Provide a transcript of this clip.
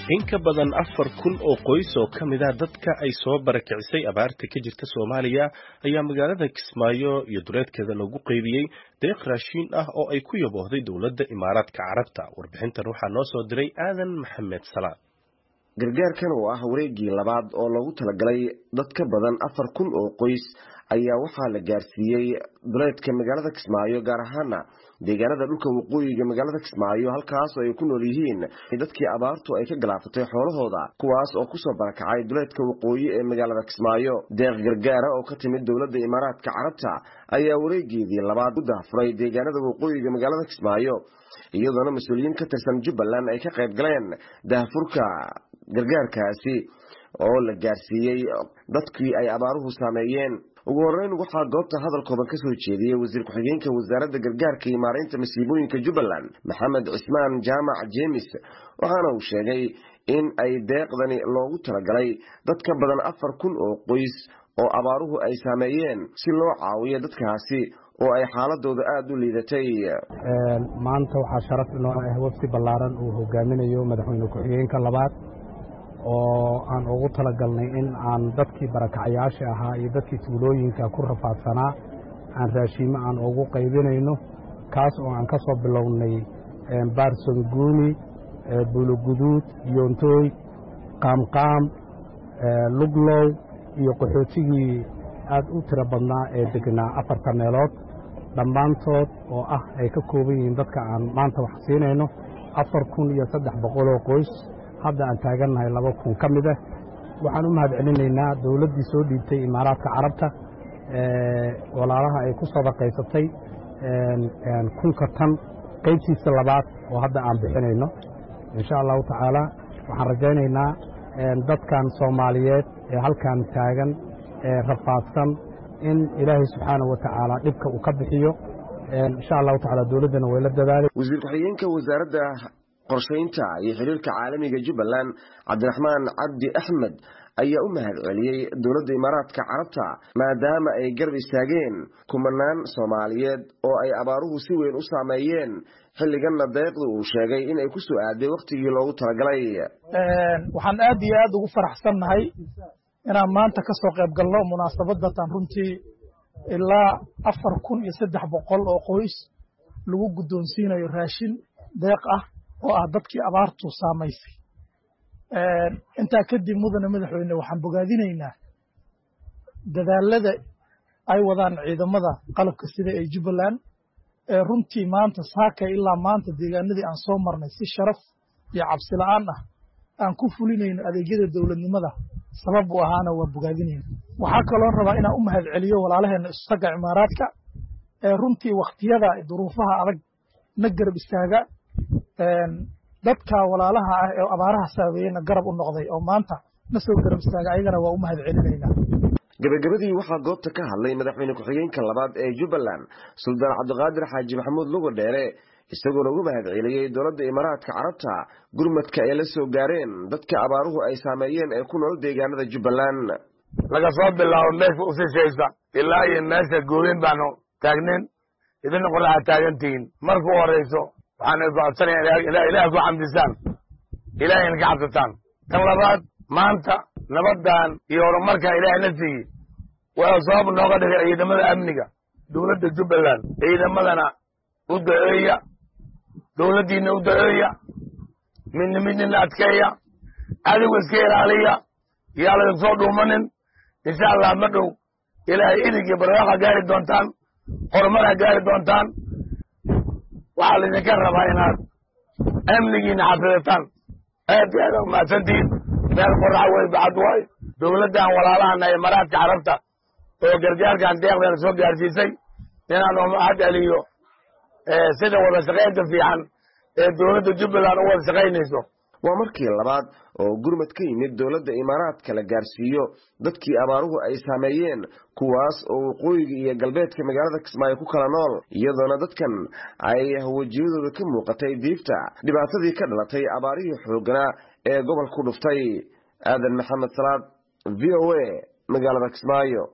in ka badan afar kun oo qoys oo ka mid ah dadka ay soo barakicisay abaarta ka jirta soomaaliya ayaa magaalada kismaayo iyo duleedkeeda lagu qeybiyey deeq raashiin ah oo ay ku yaboohday dowladda imaaraadka carabta warbixintan waxaa noo soo diray aadan maxamed salaad gargaarkan oo ah wareegii labaad oo loogu talagalay dad ka badan afar kun oo qoys ayaa waxaa la gaarsiiyey duleedka magaalada kismaayo gaar ahaana deegaanada dhulka waqooyiga magaalada kismaayo halkaas oo ay ku nool yihiin dadkii abaartu ay ka galaafatay xoolahooda kuwaas oo kusoo barakacay duleedka waqooyi ee magaalada kismaayo deeq gargaara oo ka timid dowladda imaaraadka carabta ayaa wareegeedii labaad u daafuray deegaanada waqooyiga magaalada kismaayo iyadoona mas-uuliyiin ka tirsan jubbaland ay ka qayb galeen daahfurka gargaarkaasi oo la gaarsiiyey dadkii ay abaaruhu saameeyeen ugu horeyn waxaa goobta hadalkoodan kasoo jeediyey wasiir ku-xigeenka wasaaradda gargaarka iyo maareynta masiibooyinka jubbaland maxamed cismaan jaamac jeemis waxaana uu sheegay in ay deeqdani loogu talagalay dad ka badan afar kun oo qoys oo abaaruhu ay saameeyeen si loo caawiyo dadkaasi oo ay xaaladooda aada u liidatay maanta waxaa sharaf inoo ah wafdi ballaaran uu hogaaminayo madaxweyne ku-xigeenka labaad oo aan ugu talagalnay in aan dadkii barakacayaasha ahaa iyo dadkii tuulooyinka ku rafaadsanaa aan raashiimo aan ugu qaybinayno kaas oo aan ka soo bilownay baarsanguuni buuloguduud yoontooy qaamqaam luglow iyo qaxootigii aad u tiro badnaa ee degnaa afarta meelood dhammaantood oo ah ay ka kooban yihiin dadka aan maanta wax siinayno afar kun iyo saddex boqoloo qoys hadda aan taagannahay laba kun ka mid ah waxaan u mahad celinaynaa dowladdii soo dhiibtay imaaraadka carabta walaalaha ay ku sadaqaysatay kunka tan qaybtiisa labaad oo hadda aan bixinayno insha allahu tacaala waxaan rajaynaynaa dadkan soomaaliyeed ee halkan taagan ee rafaadsan in ilaahay subxaanah wa tacaala dhibka uu ka bixiyo insha allahu tacala dowladdana way la dadaalay wasiir ku-xigeenka wasaaradda qorshaynta iyo xiriirka caalamiga jubbaland cabdiraxmaan cabdi axmed ayaa u mahad celiyey dowladda imaaraadka carabta maadaama ay garab istaageen kumanaan soomaaliyeed oo ay abaaruhu si weyn u saameeyeen xilliganna deeqda uu sheegay in ay ku soo aaday wakhtigii loogu talagalay waxaan aad iyo aad ugu faraxsannahay inaan maanta ka soo qayb galno munaasabadatan runtii ilaa afar kun iyo saddex boqol oo qoys lagu guddoonsiinayo raashin deeq ah oo ah dadkii abaartu saamaysay intaa kadib mudane madaxweyne waxaan bogaadinaynaa dadaalada ay wadaan ciidamada qalabka sida ee jubbaland ee runtii maanta saakay ilaa maanta deegaanadii aan soo marnay si sharaf iyo cabsi la'aan ah aan ku fulinayno adeegyada dowladnimada sabab u ahaana waa bogaadinayna waxaa kaloo rabaa inaan u mahad celiyo walaalaheenna isutaga cimaaraadka ee runtii wakhtiyada duruufaha adag na garab istaaga dadka walaalaha ah ee abaaraha saameeyeyna garab u noqday oo maanta na soo garab istaaga ayagana waa u mahad celinaynaa gabagabadii waxaa goobta ka hadlay madaxweyne ku-xigeenka labaad ee jubbaland suldaan cabdiqaadir xaaji maxamuud lugo dheere isagoona ugu mahad celiyey dowladda imaaraadka carabta gurmadka ay la soo gaareen dadka abaaruhu ay saameeyeen ee ku nool deegaanada jubbaland laga soo bilaabo meesha usishaysa ilaa iyo meesha gooyin baanu taagnin idina qoraxa taagantihiin marka u horayso waxaan idinku codsanaya ilaah ku xamdisaan ilaahayna ka cabsataan tan labaad maanta nabaddan iyo horumarkan ilaahay na siiyey wuxuu sabab nooga dhigay ciidamada amniga dowladda jubbaland ciidamadana u daceeya dowladdiina u daceeya midna midnina adkeeya adigu iska ilaaliya yaa laydin soo dhuumanin insha allah ma dhow ilaahay idig iyo barwaaqaa gaari doontaan horumaraa gaari doontaan waxaa laydinka rabaa inaad amnigiina xafidataan aad iyo aad umahadsantihiin meel qoraxa wey bacad waay dowladdan walaalahana imaaraadka carabta oo gargaarkan deeqdana soo gaarsiisay inaan umahad celiyo sida wada shaqaynta fiican ee dowladda jubbaland u wada shaqaynayso waa markii labaad oo gurmad ka yimid dowladda imaaraadka la gaarsiiyo dadkii abaaruhu ay saameeyeen kuwaas oo waqooyiga iyo galbeedka magaalada kismaayo ku kala nool iyadoona dadkan ay wejiyadooda ka muuqatay diifta dhibaatadii ka dhalatay abaarihii xoogganaa ee gobol ku dhuftay aadan maxamed salaad v o a magaalada kismaayo